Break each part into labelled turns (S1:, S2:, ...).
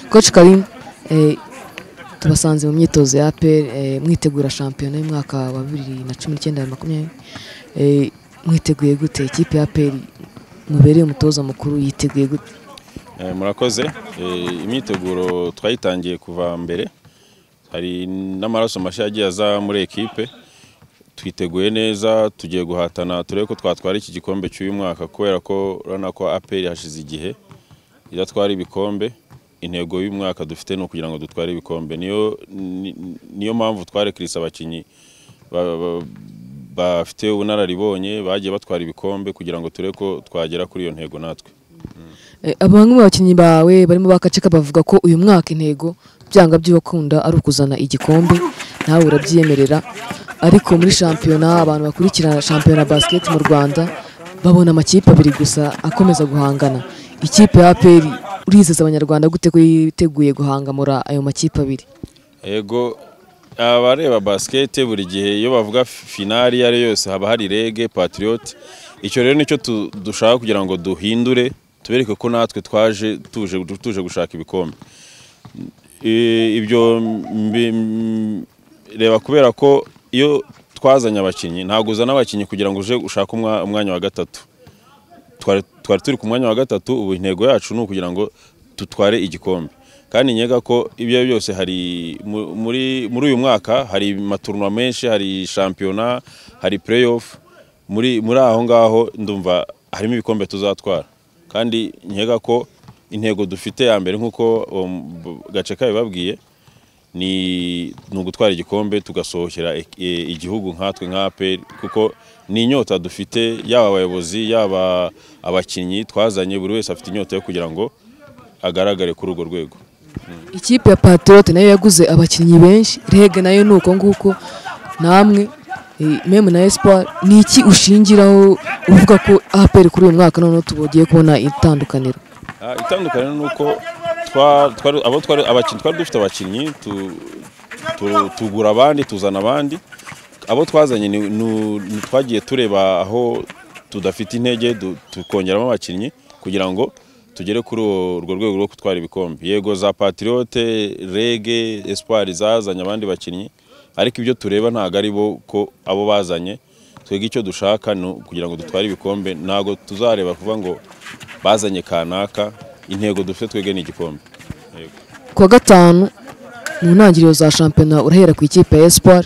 S1: koci karim tubasanze mu myitozo ya aperi mwitegura shampiyona y'umwaka wa bibiri na cumi n'icyenda na makumyabiri Eh, mwiteguye gute ikipe ya aperi mubereye umutoza mukuru yiteguye gute
S2: Eh, murakoze Eh, imyiteguro twayitangiye kuva mbere hari n'amaraso mashya yagiye aza muri ekipe twiteguye neza tugiye guhatana turebe ko twatwara iki gikombe cy'uyu mwaka kubera ko urabona ko aperi hashize igihe idatwara ibikombe intego y'uyu mwaka dufite ni ukugira ngo dutware ibikombe niyo ni- niyo mpamvu twarekirisa abakinnyi ba- ba- bafite ubunararibonye bagiye batwara ibikombe kugira ngo turebe ko twagera kuri iyo ntego natwe
S1: Eh, aba bamwe mu bakinnyi bawe barimo bakaceka bavuga ko uyu mwaka intego byanga by'abakunda ari ukuzana igikombe nawe urabyiyemerera ariko muri shampiyona abantu bakurikirana shampiyona ya basiketi mu rwanda babona amakipe abiri gusa akomeza guhangana ikipe ya aperi urizeza abanyarwanda gute ko yiteguye guhangamura ayo makipe abiri
S2: Ego abareba basket buri gihe iyo bavuga finali iyo ari yo yose haba hari rege patriot icyo rero nicyo tu- dushaka kugira ngo duhindure tubereke ko natwe twaje tuje tuje gushaka ibikombe Eh, ibyo mbi- m- reba kubera ko iyo twazanye abakinnyi ntabwo uzana abakinnyi kugira ngo uje ushake umwa- umwanya wa gatatu twari twari turi ku mwanya wa gatatu ubu intego yacu ni ukugira ngo dutware igikombe kandi nkeka ko ibyo ari byo byose hari mu- muri muri uyu mwaka hari maturuwa menshi hari shampiyona hari pureyi ofu muri muri aho ngaho ndumva harimo ibikombe tuzatwara kandi nkeka ko intego dufite ya mbere nk'uko um, b- gace kabibabwiye ni ni ugutwara igikombe tugasohokera e- e- igihugu nkatwe nka APR kuko ni inyota dufite yaba abayobozi yaba abakinnyi twazanye buri wese afite inyota yo kugira ngo agaragare kuri urwo rwego
S1: ikipe ya patriote nayo yaguze abakinnyi benshi rege nayo ni uko nguko namwe eh, meme na espoir ni iki ushingiraho uvuga ko aperi kuri uyu mwaka noneho tugiye kubona itandukaniro
S2: Ah, itandukaniro ni uko twa- twari- abo twari abakinnyi twari dufite abakinnyi tu- tu- tugura abandi tuzana abandi abo twazanye ni- nu- ni- twagiye tureba aho tudafite intege du- tukongeramo abakinnyi kugira ngo tugere kuri uwo- urwo rwego rwo gutwara ibikombe yego za patriote rege espoir zazanye abandi bakinnyi ariko ibyo tureba ntabwo ari bo ko abo bazanye twebwe icyo dushaka ni kugira ngo dutware ibikombe ntabwo tuzareba kuvuga ngo bazanye kanaka intego dufite twebwe ni igikombe
S1: kuwa gatanu mu ntangiriro za shampiyona urahera ku ikipe ya espoir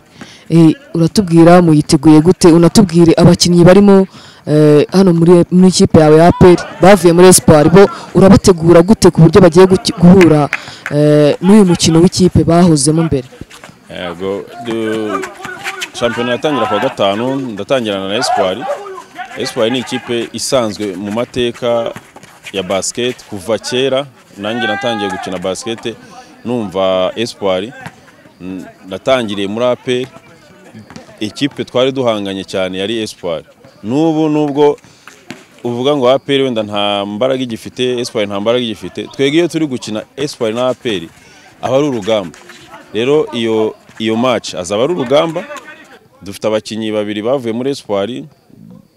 S1: Eh, uratubwira muyiteguye gute unatubwire abakinnyi barimo eh, hano muri muri ikipe yawe ya aperi bavuye muri espoir bo urabategura gute ku buryo bagiye guki- guhura eh, n'uyu mukino w'ikipe bahozemo mbere
S2: yego du- shampiyona yatangira kuwa gatanu ndatangirana na espoir espoir ni ikipe isanzwe mu mateka ya basket kuva kera nanjye natangiye gukina basket numva espoir N- natangiriye muri aperi ikipe twari duhanganye cyane yari espoir n'ubu nubwo uvuga ngo APR wenda nta mbaraga igifite Espoir nta mbaraga igifite twebwe iyo turi gukina Espoir na APR aba ari urugamba rero iyo iyo match azaba ari urugamba dufite abakinnyi babiri bavuye muri Espoir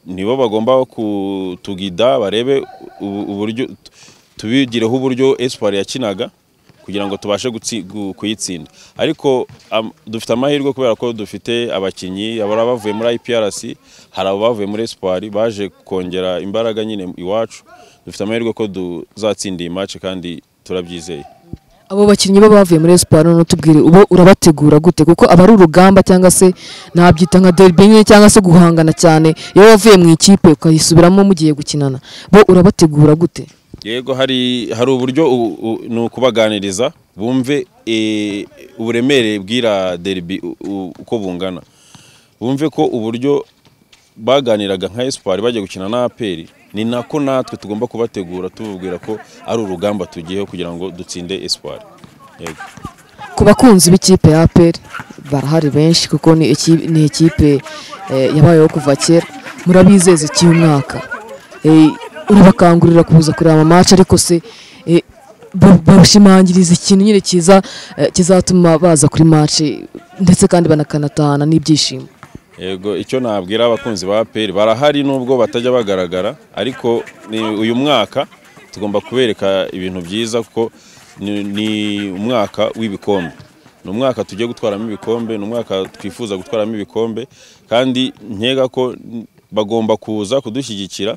S2: nibo bagomba kutugida barebe ubu- uburyo tubigireho uburyo Espoir yakinaga kugira ngo tubashe gutsi- gu- kuyitsinda ariko am- dufite amahirwe kubera ko dufite abakinnyi hari abavuye muri IPRC hari abavuye muri Espoir baje kongera imbaraga nyine iwacu dufite amahirwe ko tuzatsinda iyi match kandi turabyizeye
S1: abo bakinnyi bo bavuye muri esiporo noneho tubwire ubo urabategura gute kuko aba ari urugamba cyangwa se nabyita nka derby nyine cyangwa se guhangana cyane iyo wavuye mu ikipe ukayisubiramo mugiye gukinana bo urabategura gute
S2: yego hari hari uburyo u- u- ni ukubaganiriza bumve eh, uburemere bw'ira derby u- u- uko bungana bumve ko uburyo baganiraga nka espoir bagiye gukina na aperi ni nako natwe tugomba kubategura tubabwira ko ari urugamba tugiyeho kugira ngo dutsinde espoir yego
S1: ku bakunzi b'ikipe ya APR barahari benshi kuko ni iki- ni ikipe eh, yabayeho kuva kera murabizeza icy'uyu mwaka Eh, urabakangurira kuza kureba amamatch ariko se eh, ba- barushimangiriza ikintu nyine cyiza eh, kizatuma baza kuri match ndetse kandi banakanatahana n'ibyishimo
S2: Yego icyo nabwira abakunzi ba APR barahari nubwo batajya bagaragara ariko ni uyu mwaka tugomba kubereka ibintu byiza kuko ni, ni umwaka w'ibikombe ni umwaka tugiye gutwaramo ibikombe ni umwaka twifuza gutwaramo ibikombe kandi nkeka ko bagomba kuza kudushyigikira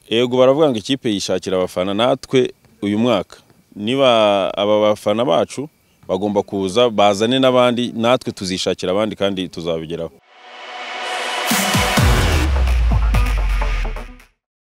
S2: yego baravuga ngo ikipe yishakira abafana natwe uyu mwaka niba aba bafana bacu bagomba kuza bazane n'abandi natwe tuzishakira abandi kandi tuzabigeraho